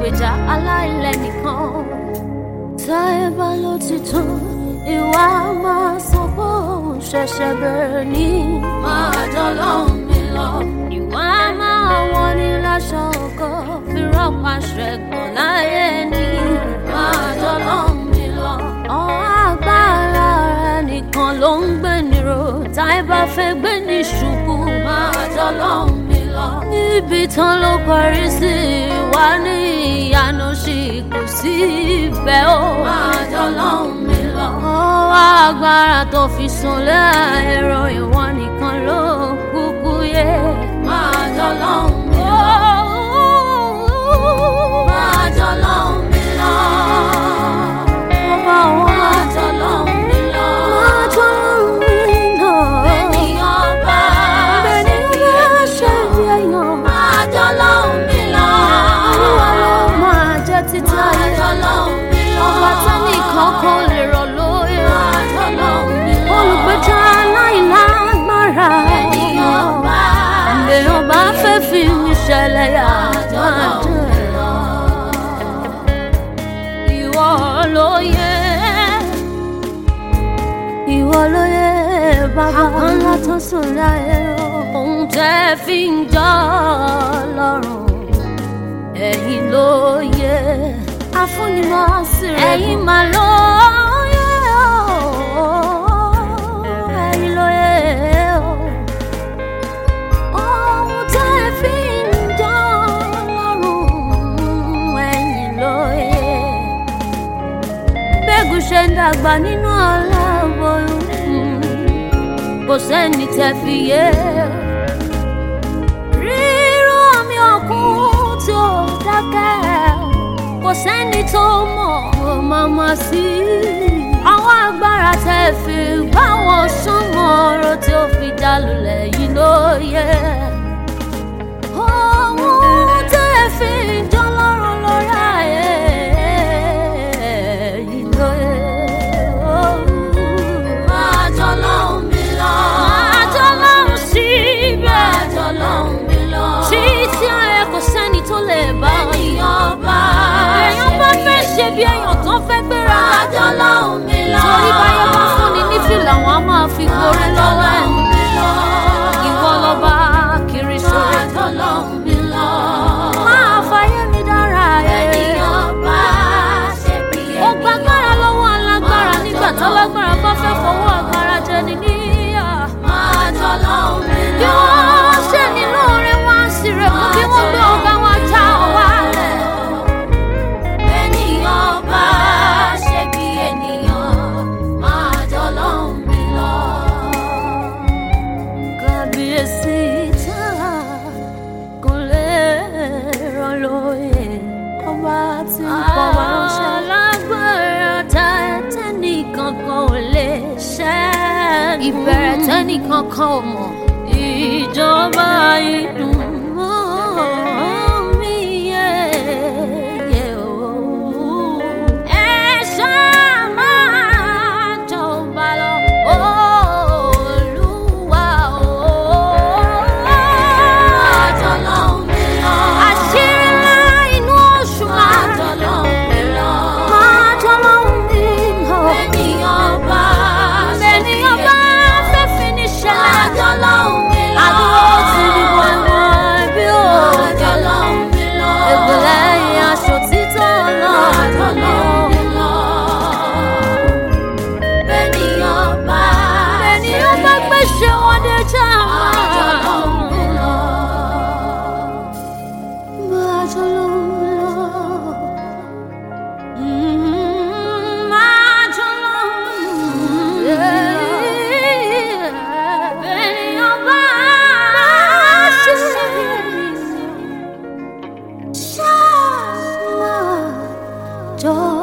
olùgbèjà aláìlẹ́nìkan táyé bá ló ti tán ìwà máa sọ pé òun ṣẹ̀ṣẹ̀ bẹ̀rẹ̀ ní. máa dọ́lọ́hún mi lọ. ìwà máa wọ́n ní láṣọ ọkọ fi rọ́pà ṣẹ̀gbọ́n láyé ní. máa dọ́lọ́hún mi lọ. ọ̀hún agbára rẹ̀ nìkan ló ń gbé nírò táyé bá fẹ́ gbé ní ṣubú. máa dọ́lọ́hún mi lọ. níbi tán ló parí sí wá ní ìyanu sí kò sí ìfẹ́ o. máa dọ́lọ́hún mi lọ. ọwọ́ agbára tó fi sunlé ẹ̀rọ ìwọ nìkan ló kúkú yẹ. máa dọ́lọ́hún mi lọ. máa dọ́lọ́hún mi lọ. máa dọ́lọ́hún mi lọ. máa dọ́lọ́hún mi lọ. ènìyàn bá ṣe bí èèyàn. máa dọ́lọ́hún mi lọ. olúwa ló máa jẹ́ títí ayé. máa dọ́lọ́hún mi lọ. ọba tẹ́nìkan kan lè rọ̀ lóye. máa dọ́lọ́hún mi lọ. olùgbèjà aláìlágbára. ènìyàn bá ènìyàn bá fẹ́ fi mi ṣẹlẹ̀ yà. máa dọ́lọ́hún mi lọ. ìwọ ló yẹ ìwọ ló yẹ bàbá ńlá tó sùn láyé o. ohun tẹ́ fi ń jọ lọ́rùn ẹ̀yin ló yẹ. afúnimọ̀ sí rẹ̀ ẹ̀yin mà ló yẹ o. ẹ̀yin ló yẹ o. ohun tẹ́ fi ń jọ lọ́rùn ẹ̀yin ló yẹ bẹ́gùn ṣe ń dàgbà nínú aláboyún kò sẹ́ni tẹ́ fi yé rírú omi ọ̀kun tí ó dákẹ́ kò sẹ́ni tó mọ̀ ó máa ma sí àwọn agbára tẹ́ fi bá wọn súnmọ́ ọ̀rọ̀ tí ó fi dá lulẹ̀ yìí ló yẹ. Ohun tẹ́ fi jọ lọ́rùn lórí ayé yìí ló yẹ. Máa jọ lọ́hùn mi lọ. Máa jọ lọ́hùn síbẹ̀. Máa jọ lọ́hùn mi lọ. Títí ayé kò sẹ́ni tó lè bá wọn. Ènìyàn bá èèyàn bá fẹ́ ṣe bí èèyàn tó fẹ́ gbéra. Máa jọ lọ́hùn mi lọ. Torí báyọ̀ bá fúnni ní fìlà wọn á máa fi gorí lọ́wọ́ ẹ̀. Ìwọ lọ́ba kiri sórí. Máa jọ lọ́hùn mi lọ. Máa fàyè mi dára ẹ̀. Ènìyàn bá ṣe bí ènìyàn. Ó gbàgbára lọ́wọ́ alágbára nígbà tálágbára bá fẹ́ fọwọ́ agbára jẹ ní níyà. Máa jọ lọ́hùn mi lọ. Bí wọ́n ṣe nínú orin wá sí rẹ̀ kú bí wọ́n gbé ọba wọn já ọ wálẹ̀. Ènìyàn bá ṣe bí ènìyàn. Máa jọ lọ́hùn mi lọ. Kábíyèsí tá kò lè rán lóye ọba tí ń pọ̀ wá ránṣẹ́. alágbára tá tẹ́nìkan kan ò lè ṣẹ́. ìbẹ̀rẹ̀ tẹ́nìkan kan ò mọ̀. ìjọba ìdùn mọ́ mi yẹ yẹ o. ẹ ṣáà máa jọba lọ. Olúwa o. Àṣírí ńlá inú oṣù máa máa jọlọ́hún mi lọ. Bẹ́ẹ̀niyàn bá fẹ́ fi ní ṣẹlẹ̀. Àdúró ti di wọ̀nyí bí òkè. Ègbèlè ìyẹn aṣọ títọ́ náà. Bẹ́ẹ̀niyàn bá gbèsè wọn dé já. Máa jọlọ́hún mi lọ. Máa jọlọ́hún mi lọ. Bẹ́ẹ̀niyàn bá ṣe bí ènìyàn. Ṣáà máa jọ